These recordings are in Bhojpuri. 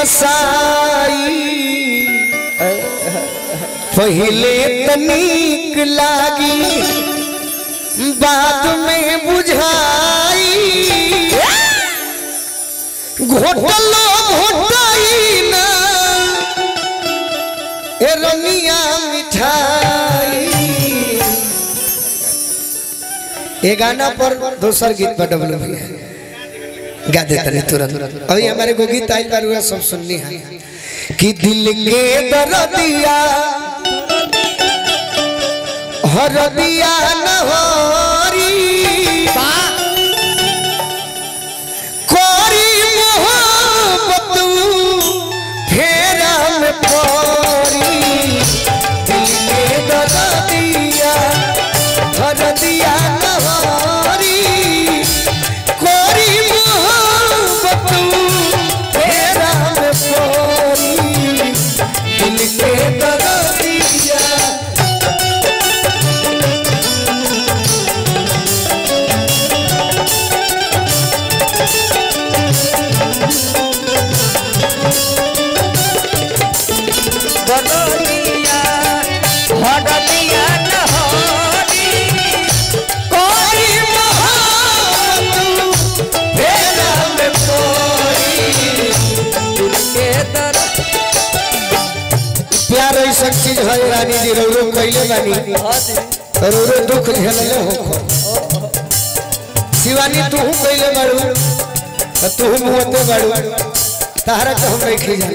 कसाई पहले तनिक लागी बाद में बुझाई घोटलो घोटाई ना ए रनिया मिठाई ये गाना पर दूसर गीत पर डबल भी है गा देते हैं तुरंत अभी हमारे को गीत आई बार हुआ सब सुननी है कि दिल के दर्दिया हरदिया नहरी कोरी मोहब्बत फेरा में परी दिल के दर्दिया हरदिया नहरी कोरी मोहब्बत फेरा में परी दिल के दर्दिया बदलिया हडलिया नहरी कोई मोहब्बत फेरा में परी के दर प्यार ऐसा चीज है रानी जी रोरो कैले बानी रोरो दुख झेलले हो शिवानी तू कैले बाड़ू तू मुहते बाड़ू तारा के हम नहीं खिजाई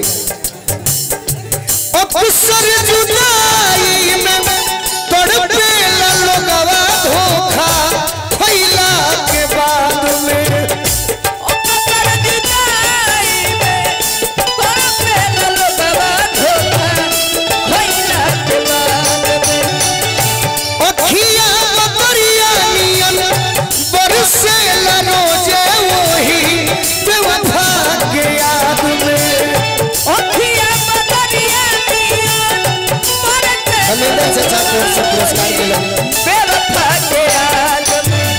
अक्सर जुदाई में तड़पे लोगवा धोखा फैला के बाद में अकर जुदाई में तोरे लोगवा धोखा खइला के बाद में अखिया बदरिया नियन बरसे रोजे वही बेवफा के याद में अखिया बदरिया नियन मरते हमें चाचा को से पुरस्कार मिला बेवफा के याद में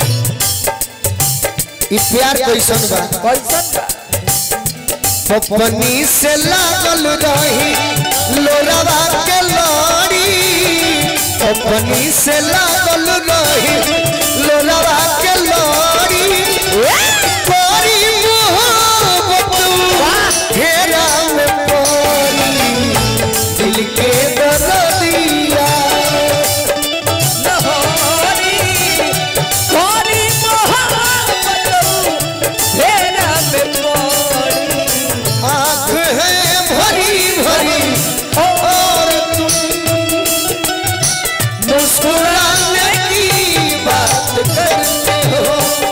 ई प्यार कैसन बा कैसन बा पपनी से लागल रही लोरवा के लड़ी पपनी से लागल रही लोरवा के लड़ी कोरी मोहब्बत घेरा में पड़ी दिल के दर्दिया नहरी कोरी मोहब्बत फेरा में पड़ी आँख है भरी भरी और तुम मुस्कुराने की बात करते हो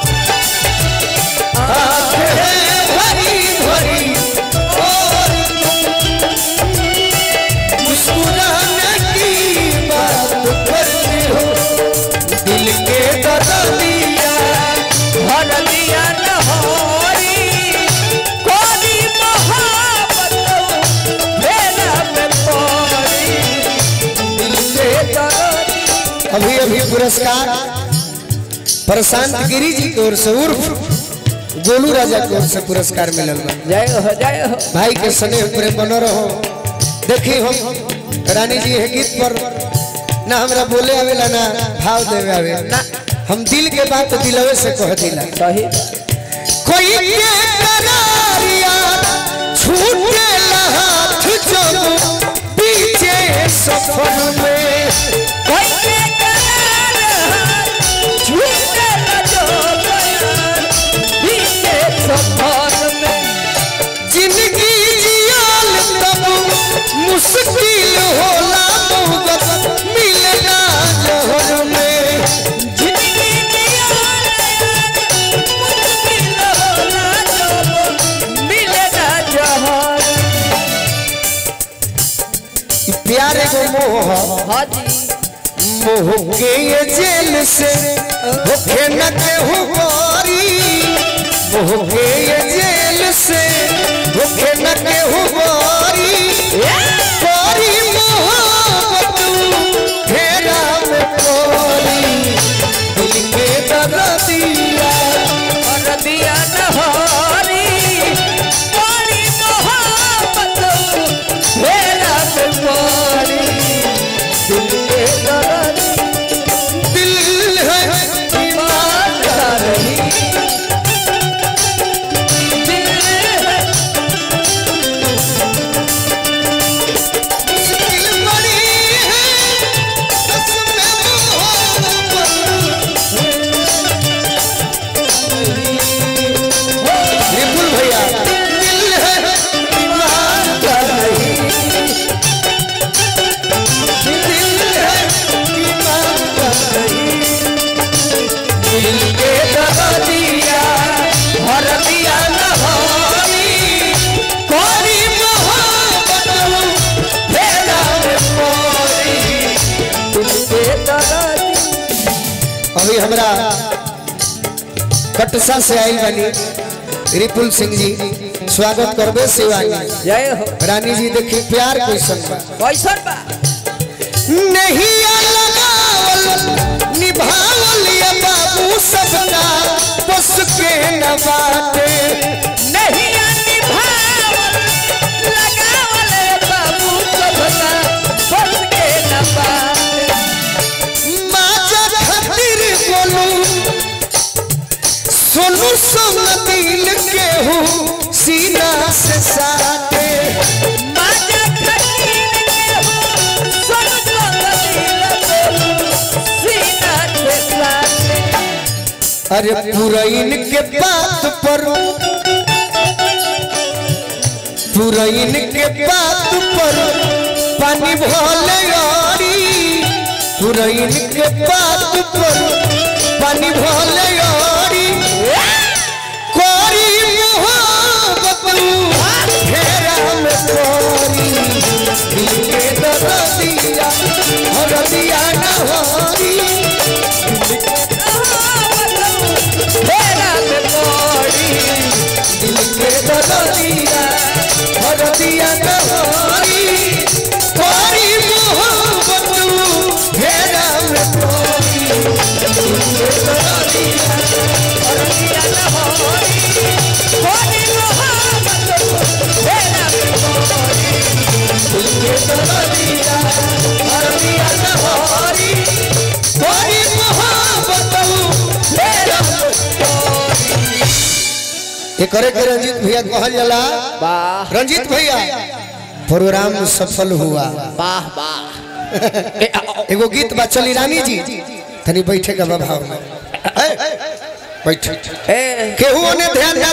आँख है भरी भरी और तुम मुस्कुराने की बात करते हो दिल के दर्दिया हरदिया नहरी कोरी मोहब्बत फेरा में पड़ी दिल से दरदी अभी अभी पुरस्कार प्रशांत गिरी जी की ओर से उर्फ गोलू राजा की ओर से पुरस्कार मिलल बा जय हो जय हो भाई के स्नेह प्रेम बनो रहो देखी हम रानी जी है गीत पर ना हमरा बोले आवेला ना भाव देवे आवे ना। हम दिल के बात दिलवे से कह दिला सही कोई के करारिया छूटे हाथ जब पीछे सफर में कोई के करार झूठे न जो बयान बीते सफर में जिंदगी जियाल तब मुश्किल होला मोहब्बत मिलना जहर में जिंदगी मुश्किल होला जब मिले ना जहर ई प्यार एगो मोह ह। हाजी मोह के ये जेल से होके न केहू बारी मोह के ये जेल से होके न केहू बारी बारी मोहब्बत फेरा में पड़ी दिल के दर्दिया हरदिया नहरी कोरी मोहब्बत दिल के दर्द दिल है ईमान का नहीं दिल है मुश्किल बड़ी है सच में मोहब्बत विपुल भैया दिल है ईमान का नहीं दिल है ईमान का नहीं दिल के दर्दिया भर दिया नहानी कोरी मोहब्बत फेरा में मोरी दिल के दर्दी अभी हमरा कटसा से आयल बनी रिपुल सिंह जी स्वागत करबे शिवानी जय हो रानी जी देखी प्यार कैसन बा कैसन बा नहीं लगावल निभावल ये बाबू सबका बस के न बाटे नहीं निभावल लगावल बाबू सबका बस के न पाए माजा खातिर बोलू सोनू सोन दिल के हूँ सीना से साटे माजा खटीन के हो सुन सुन दिल बोलू सीना से साथे अरे पुरैन के बात पर पुरैन के बात पर पानी भले आरी पुरैन के बात पर पानी भले आरी कोरी मोहब्बत घेरा में कोरी दिल के दर्दिया और दिया न होरी फेरा में मोरी दिल के दर्दिया और दिया न होरी कोरी मोहब्बत घेरा में कोरी दिल के दर्दिया और दिया न होरी कोनी मोहब्बत फेरा में मोरी दिल के दर्दिया और दिया न होरी कोरी मोहब्बत घेरा में ये करे के रंजीत भैया कहल जाला वाह रंजीत भैया प्रोग्राम सफल हुआ वाह वाह एगो गीत बा चली रानी जी तनी बैठे का भाव में ए, बैठ ए केहू ने ध्यान